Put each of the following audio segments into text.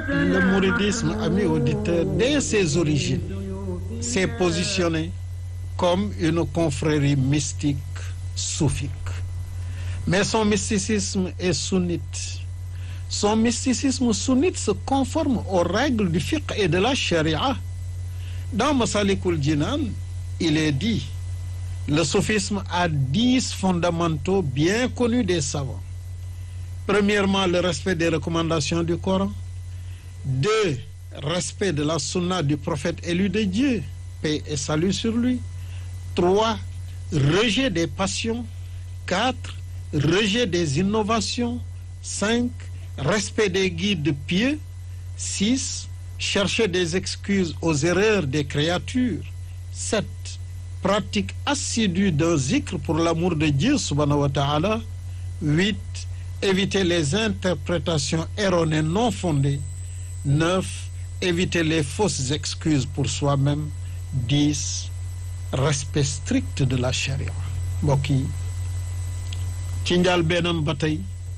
le mouridisme, amis auditeurs, dès ses origines, s'est positionné comme une confrérie mystique soufique. Mais son mysticisme est sunnite. Son mysticisme sunnite se conforme aux règles du fiqh et de la charia. Dans Masalikul Jinan, il est dit, le soufisme a dix fondamentaux bien connus des savants. Premièrement, le respect des recommandations du Coran. Deux, respect de la sunna du prophète élu de Dieu, paix et salut sur lui. Trois, rejet des passions. Quatre, rejet des innovations. Cinq, respect des guides pieux. Six, chercher des excuses aux erreurs des créatures. Sept, pratique assidue d'un zikr pour l'amour de Dieu subhanahu wa ta'ala. Huit, éviter les interprétations erronées non fondées. Neuf, éviter les fausses excuses pour soi-même. Dix, respect strict de la charia. mbokk yi ci njaal beenam ba tey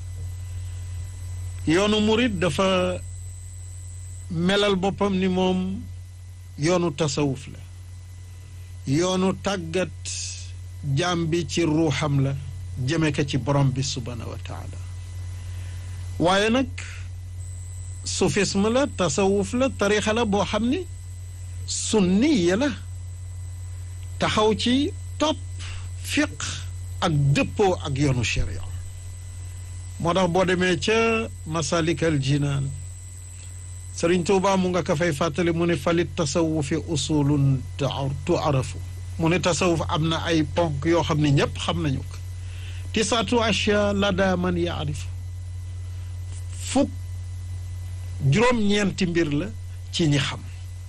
yoonu murit dafa melal boppam ni moom yoonu tasawuf la yoonu tàggat jaam bi ci ruuxam la jëme ko ci borom bi subhanahu wa taala waaye nag sufisme la tasawuf la tarixa la boo xam ni sunniya la taxaw ci topp fiq ak dëppoo ak yoonu sharia moo tax boo demee ca masalikal jinaan sëriñ tuuba mu nga ka fay fàttali mu ne falit tasawufi usulun tuarafu mu ne tasawuf am na ay ponk yoo xam ne ñépp xam nañu ko tisaatu ashya lada man yaarifu fukk juróom-ñeenti mbir la ci ñi xam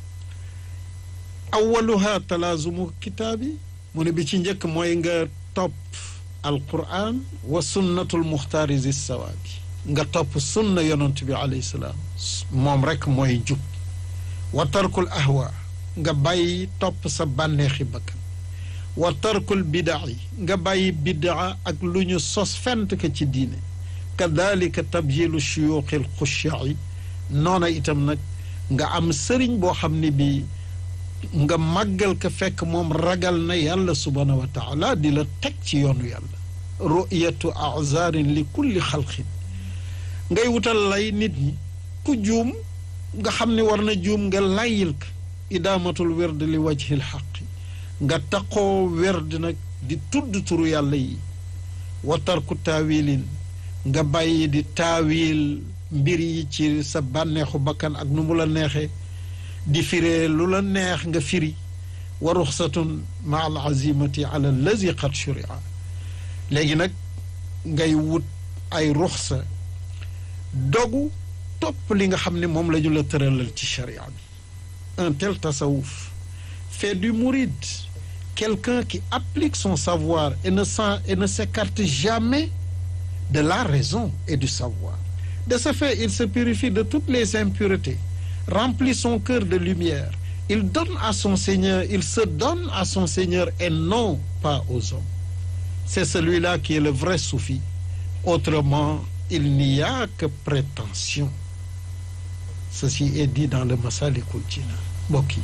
awaluha talaazumu kitaabi mu ne bi ci njëkk mooy nga topp alquran wa sunnatul muxtaari zi sawaabi nga topp sunna yonent bi alayhi salaam moom rekk mooy jub wa tarkul ahwa nga bàyyi topp sa bànneexi bakkan wa tarkul bidaa yi nga bàyyi bidaa ak lu ñu sos fent ko ci diine kadalika tabyilu shuyuuxil xushaai noona itam nag nga am sëriñ boo xam ne bii nga màggal ko fekk moom ragal na yàlla subhaanahu wa taala di la teg ci yoonu yàlla ru'yatu azarin li kulli xalqin ngay wutal lay nit ñi ku juum nga xam ne war na juum nga layil ko idaamatul werd li wajhil xaqi nga taqoo werd nag di tudd turu yàlla yi wa tarku taawilin nga bàyyi di taawil mbir yi ci sa bànneexu bakkan ak nu mu la neexee di firee lu la neex nga firi wa ruxsatun ma al azimati ala allazi qad shuria léegi nag ngay wut ay ruxsa dogu topp li nga xam ne moom la ñu la tëralal ci sharia bi un tel tasawuf fait du mouride quelqu'un qui applique son savoir et ne s'en et ne s'écarte jamais de la raison et du savoir de ce fait il se purifie de toutes les impuretés remplit son cœur de lumière il donne à son Seigneur il se donne à son Seigneur et non pas aux hommes c'est celui-là qui est le vrai soufi autrement il n'y a que prétention ceci est dit dans le Masalikul Jinan mbokk yi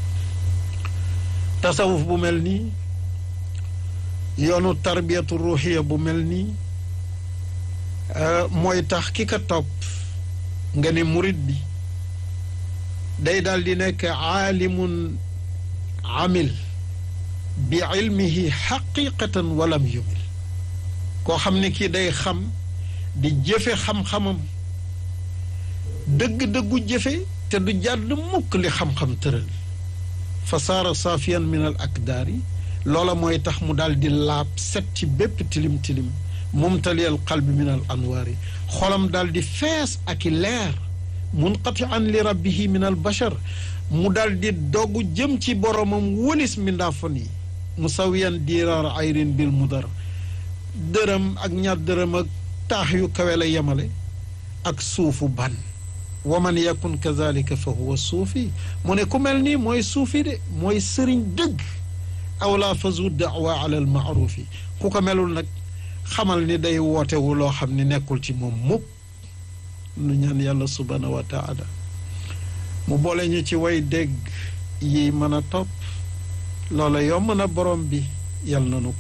tasawuf bu mel nii yoonu tarbiyatu ruuxiya bu mel nii mooy tax ki ka topp nga ne murit bi day daal di nekk aalimun amil bi ilmihi xaqiqatan walam yumil koo xam ne kii day xam di jëfe xam-xamam dëgg-dëggu jëfe te du jàdd mukk li xam-xam tëral fa saara saafiyan min al akdaari loola mooy tax mu daal di laab set ci bépp tilim-tilim mumtaliyal qalbi min al anwaari xolam daal di fees ak i leer munqatian li rabbihi min al bachar mu daal di dogu jëm ci boromam wëlis mindaafon yi musawiyan diiraar ayrin bil mudar dërëm ak ñaar dërëm ak taax yu kawe la yemale ak suufu ban wa man yakun kazalika fa huwa suufi mu ne ku mel nii mooy suufi de mooy sëriñ dëgg awla fazu daawa ala al maarufi ku ko melul nag xamal ni day wootewu loo xam ni nekkul ci moom mukk nu ñaan yàlla subhanahu wa taala mu boole ñu ci way dégg yi mën a topp loola yomb na borom bi yal na nu ko